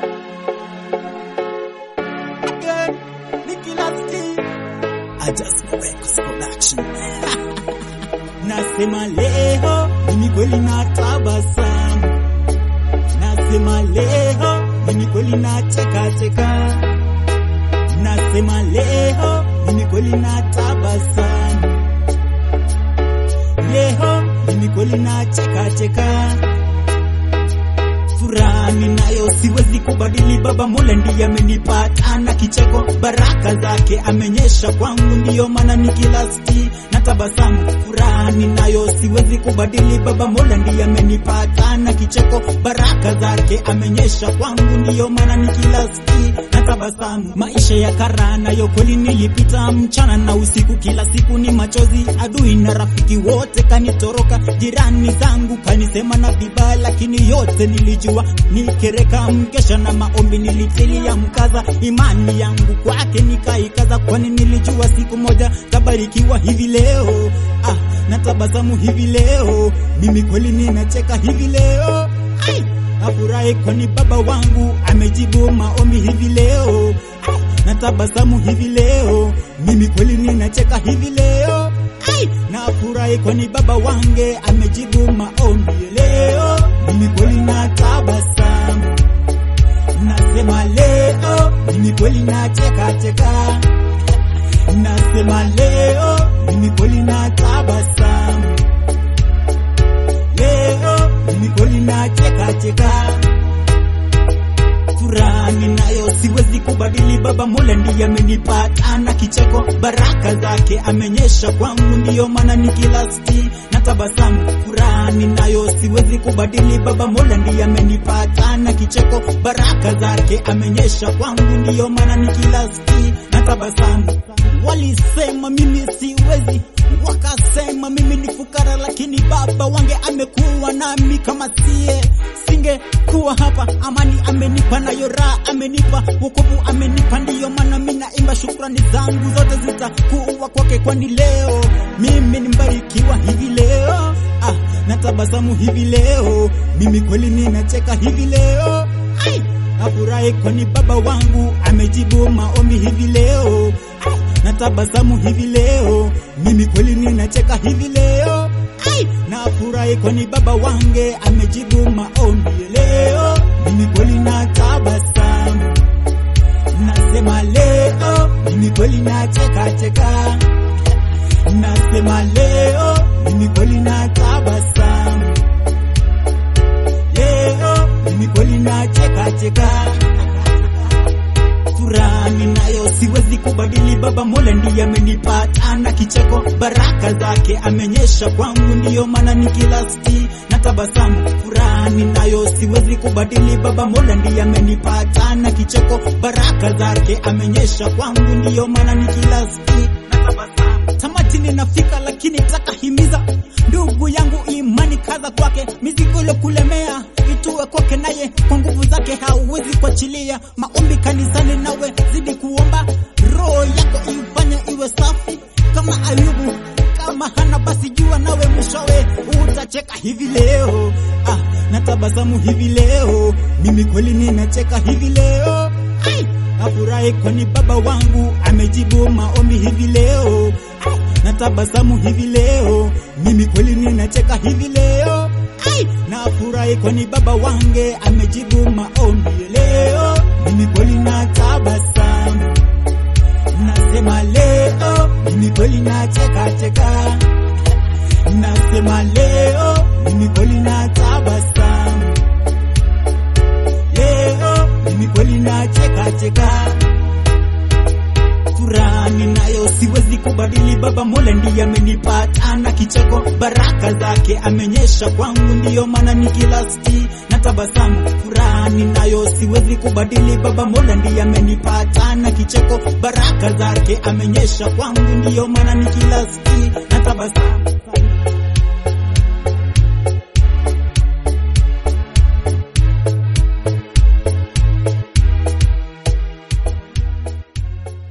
Again, Nicholas T. Adjustment Records Production. Nasema leo mimi kweli na tabasamu, nasema leo mimi kweli na cheka cheka, nasema leo mimi kweli na tabasamu, leo mimi kweli na cheka cheka furaha ninayo siwezi kubadili. Baba Mola ndiye amenipata na kicheko, baraka zake amenyesha kwangu, ndiyo maana nikilasti na tabasamu. Furaha ninayo siwezi kubadili. Baba Mola ndiye amenipata na kicheko, baraka zake amenyesha kwangu, ndiyo maana nikilasti na tabasamu. Maisha ya kara nayo kweli nilipita, mchana na usiku, kila siku ni machozi. Adui na rafiki wote kanitoroka, jirani zangu kanisema na vibaya, lakini yote nilijua nikereka mkesha na maombi nilitilia mkaza, imani yangu kwake nikaikaza, kwani nilijua siku moja tabarikiwa. Hivi leo ah, natabasamu hivi leo, mimi kweli ninacheka hivi leo ai, nafurahi kwani baba wangu amejibu maombi hivi leo ai, natabasamu hivi leo, mimi kweli ninacheka hivi leo ai, nafurahi kwani baba wange amejibu maombi leo, mimi kweli natabasamu, nasema leo mimi kweli nacheka cheka, nasema leo mimi kweli natabasamu, leo mimi kweli nacheka cheka furaha ninayo siwezi kubadili. Baba Mola ndiye amenipata na kicheko, baraka zake amenyesha kwangu, ndiyo maana nikilasti na tabasamu. Furaha ninayo siwezi kubadili. Baba Mola ndiye amenipata na kicheko, baraka zake amenyesha kwangu, ndiyo maana nikilasti na tabasamu. Walisema mimi siwezi, wakasema mimi ni fukara, lakini baba wange amekuwa nami kama sie singekuwa hapa. Amani amenipa nayo raha amenipa, wokovu amenipa, ndiyo maana mimi naimba, shukrani zangu zote zitakuwa kwake, kwani leo mimi nimbarikiwa hivi leo ah, natabasamu hivi leo, mimi kweli ninacheka hivi leo ai, nafurahi kwani baba wangu amejibu maombi hivi leo ai, natabasamu hivi leo, mimi kweli ninacheka hivi leo ai, nafurahi kwani baba wange amejibu maombi leo, mimi kweli natabasamu, nasema leo mimi kweli nacheka cheka, nasema leo mimi kweli natabasamu, leo mimi kweli nacheka cheka furaha ninayo siwezi kubadili. Baba Mola ndiye amenipata na kicheko, baraka zake amenyesha kwangu, ndiyo maana nikilasti na tabasamu. Furaha ninayo siwezi kubadili. Baba Mola ndiye amenipata na kicheko, baraka zake amenyesha kwangu, ndiyo maana nikilasti na tabasamu. Tamati ninafika, lakini takahimiza ndugu yangu, imani kaza kwake, mizigo ilokulemea itue kwake, naye kwa nguvu zake hauwezi kuachilia. Maombi kanisani, nawe zidi kuomba, roho yako ifanye iwe safi kama Ayubu. Kama hana basi jua nawe mwishowe utacheka hivi leo. Ah, natabasamu hivi leo, mimi kweli ninacheka hivi leo. Ai, nafurahi kwani baba wangu amejibu maombi hivi leo. Ai, natabasamu hivi leo, mimi kweli ninacheka hivi leo. Ai, nafurahi kwani baba wange amejibu maombi leo, mimi kweli natabasamu, nasema leo mimi kweli nacheka cheka, nasema leo mimi kweli natabasamu, leo mimi kweli nacheka cheka furaha ninayo siwezi kubadili. Baba Mola ndiye amenipata na kicheko, baraka zake amenyesha kwangu, ndiyo maana nikilasti na tabasamu. Furaha ninayo siwezi kubadili. Baba Mola ndiye amenipata na kicheko, baraka zake amenyesha kwangu, ndiyo maana nikilasti na tabasamu.